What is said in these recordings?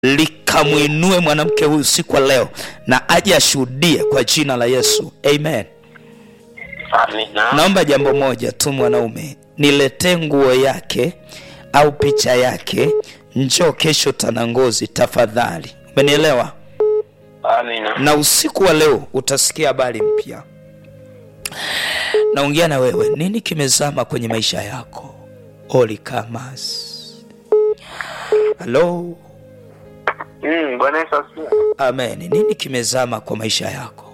likamwinue mwanamke huyu siku ya leo na aje ashuhudie kwa jina la Yesu, amen. Amina. Naomba jambo moja tu, mwanaume, niletee nguo yake au picha yake, njoo kesho Tanangozi tafadhali. Umenielewa? Amina. Na usiku wa leo utasikia habari mpya. Naongea na wewe, nini kimezama kwenye maisha yako? Olikamas. Halo, Mm, Bwana Yesu asifiwe. amen. Nini kimezama kwa maisha yako?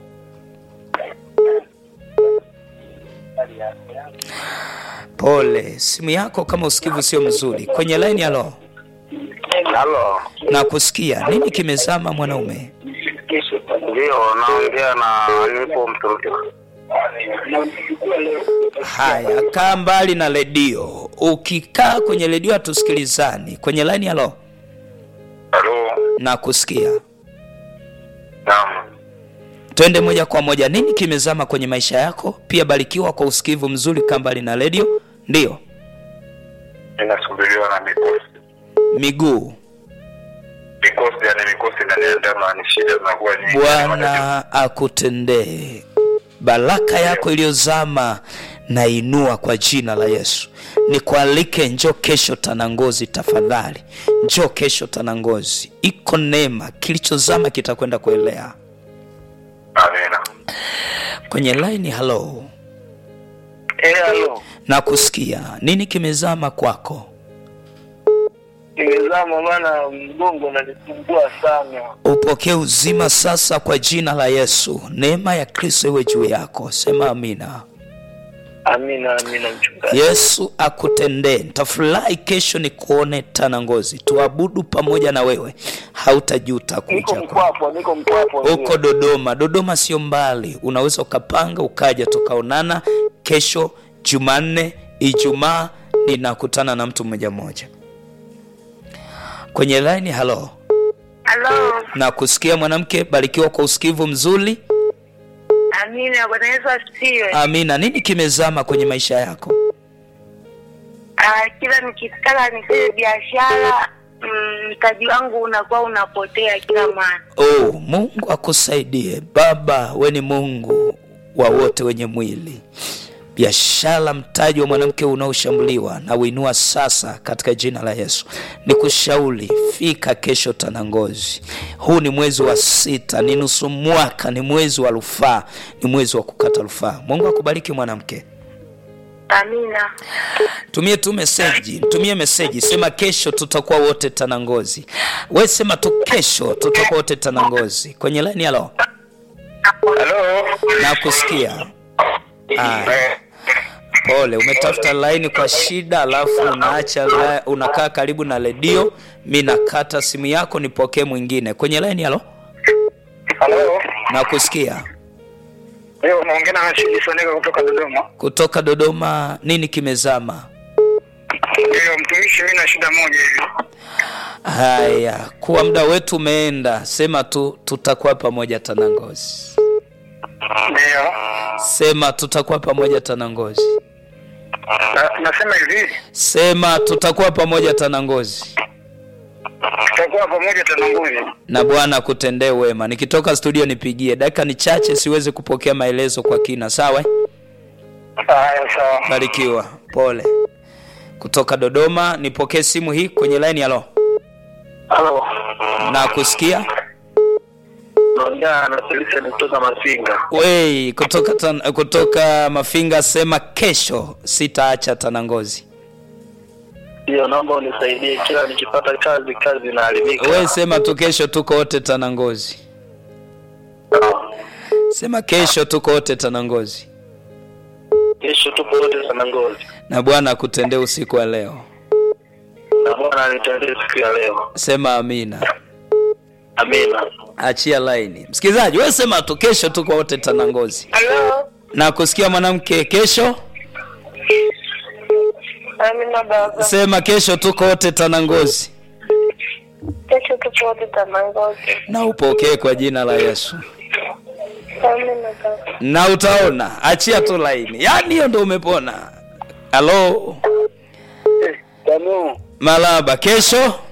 Pole, simu yako kama usikivu sio mzuri. Kwenye line, halo, Halo. na kusikia nini kimezama mwanaume? Ndio, naongea na nipo mtoto. Haya, kaa mbali na redio. Ukikaa kwenye redio hatusikilizani. Kwenye line, halo, Halo. na kusikia. Naam. Twende moja kwa moja, nini kimezama kwenye maisha yako? Pia barikiwa kwa usikivu mzuri, kaa mbali na redio. Ndiyo, Ninasumbuliwa na mikosi. miguu. Mikosi, yani mikosi inaniandama, ni shida zinakuwa nyingi. Bwana akutendee baraka yako iliyozama na inua kwa jina la Yesu. Nikualike, njoo kesho Tanangozi, tafadhali njoo kesho Tanangozi. Iko neema, kilichozama kitakwenda kuelea. Amina. Kwenye line, halo, Eh, halo. na kusikia nini kimezama kwako? Nimezama maana mgongo unanisumbua sana. Upokee uzima sasa kwa jina la Yesu. Neema ya Kristo iwe juu yako, sema amina. Amina, amina mchungaji. Yesu akutendee. Nitafurahi kesho ni kuone Tanangozi, tuabudu pamoja na wewe, hautajuta Niko kuja kwa mkwapo, niko mkwapo. ndio. huko Dodoma. Dodoma sio mbali, unaweza ukapanga ukaja tukaonana kesho Jumanne, Ijumaa ninakutana na mtu mmoja mmoja kwenye line. Halo, Halo, na kusikia mwanamke, barikiwa kwa usikivu mzuri. amina. Bwana Yesu asifiwe. Amina. Nini kimezama kwenye maisha yako? Ah, kila nikitaka nifanye biashara mm, mtaji wangu unakuwa unapotea kila mara. Oh, Mungu akusaidie Baba, we ni Mungu wa wote wenye mwili. Biashara, mtaji wa mwanamke unaoshambuliwa na uinua sasa katika jina la Yesu. Nikushauri, fika kesho Tanangozi. Huu ni mwezi wa sita, ni nusu mwaka, ni mwezi wa rufaa, ni mwezi wa kukata rufaa. Mungu akubariki mwanamke. Amina. Tumie tu meseji, tumie meseji, sema kesho tutakuwa wote Tanangozi. We sema tu kesho tutakuwa wote Tanangozi. Kwenye laini, halo, Halo. na kusikia. Aya. Pole, umetafuta laini kwa shida, alafu unaacha la, unakaa karibu na redio. Mi nakata simu yako, nipokee mwingine kwenye laini. Halo, Halo. na kusikia Leo unaongea na Rashidi Soneka kutoka Dodoma. kutoka Dodoma. Nini kimezama? Ndio mtumishi, mimi na shida moja hivi. Haya, kuwa muda wetu umeenda, sema tu tutakuwa pamoja Tanangozi. Ndio. Sema tutakuwa pamoja Tanangozi. Na- Nasema hivi, Sema tutakuwa pamoja Tanangozi, tutakuwa pamoja Tananguzi. na Bwana akutendee wema. Nikitoka studio nipigie, dakika ni chache, siwezi kupokea maelezo kwa kina. Sawa, Haya, sawa. barikiwa. Pole. Kutoka Dodoma, nipokee simu hii kwenye line. Halo, Halo. na kusikia Naongea na Felician kutoka Masinga. wei, kutoka tan, kutoka Mafinga. Sema kesho sitaacha Tanangozi. Ndio, naomba unisaidie, kila nikipata kazi kazi inaharibika. We sema tu kesho tuko wote Tanangozi. Sema kesho tuko wote Tanangozi, Kesho tupo wote Tanangozi. na Bwana akutendee usiku wa leo. Na Bwana anitendee siku ya leo. Sema amina. Amina. Achia laini, msikilizaji, wewe sema tu kesho tuko wote Tanangozi. Halo, Na kusikia mwanamke, kesho amina baba. sema kesho tuko wote Tanangozi, Kesho tupo wote Tanangozi. na upokee kwa jina la Yesu, Amina baba. na utaona. Achia tu laini, yaani hiyo ndo umepona. Halo Tano. Malaba, kesho